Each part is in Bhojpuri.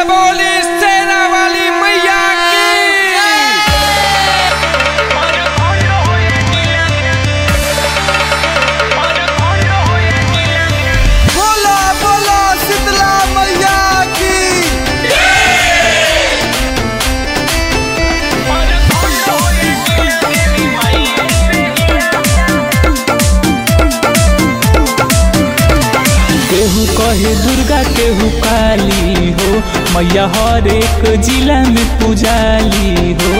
बोली सेना वाली मैया की बोला बोला शीतला मैया की केहू कहे दुर्गा केहू काली हो मैया हर एक जिला में पुजाली हो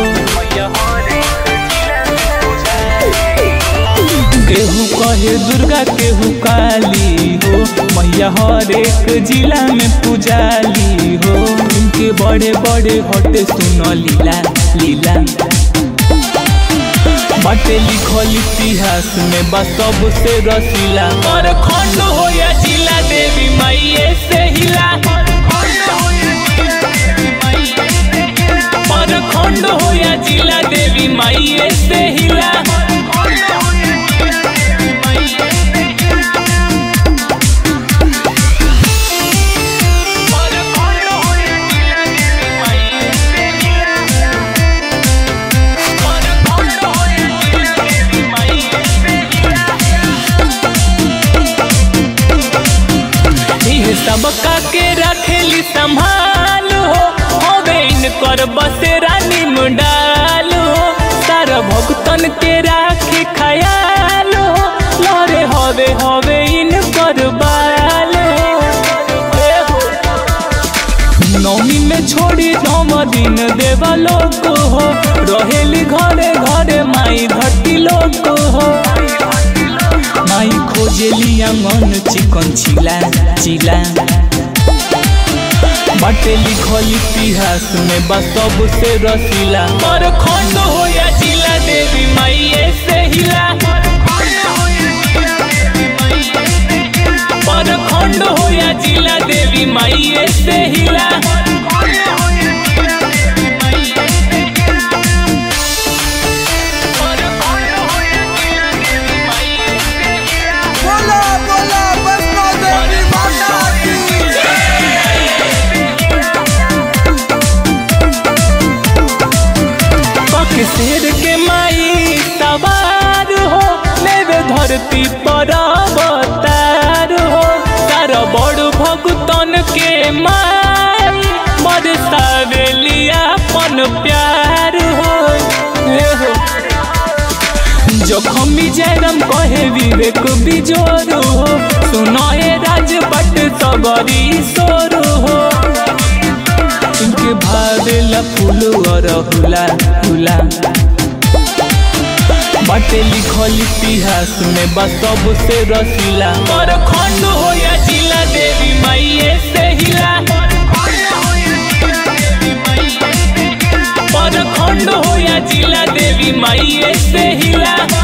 केहू कहे दुर्गा केहू काली हो मैया हर एक जिला में पुजाली हो इनके बड़े बड़े हटे सुन लीला लीला बाटे लिखल इतिहास में बा सबसे रसीला और खंड हो या जिला देवी माइये से हिला और खंड हो या जिला देवी माइये से हिला इहे सबका के रखेली संभाल हो होवे इनकर बसेरा निमडाल हो सारा भक्तन के राखे खयाल हो लहरे हवे हवे इनकर बाल हो नौमी में छोड़ी नौम दिन देवा लोग हो रहेली घरे घरे माई घटी लोग हो माई खोजेली आंगन चिकन चिला चिला बाटे लिखल इतिहास में बा सबसे रसीला पर खंड हो या जिला देवी माइये से हिला पर खंड हो या जिला देवी माइये से हिला बोला बोला वैष्णो देवी माता की पक शेर के माई सवार हो लेवे धरती पर अवतार हो तार बड़ भगतन के माई बरसावेली अपन प्यार हो हे हो जखमी जयराम कहे विवेक बिजोर हो सुनाए राजपट सबरी सोर हो इनके भावेला फूल और हुला हुला बाटे लिखल इतिहास में बा सबसे रसीला और खंड हो या जिला देवी माइये से हिला पर खंड हो या जिला देवी माइये से हिला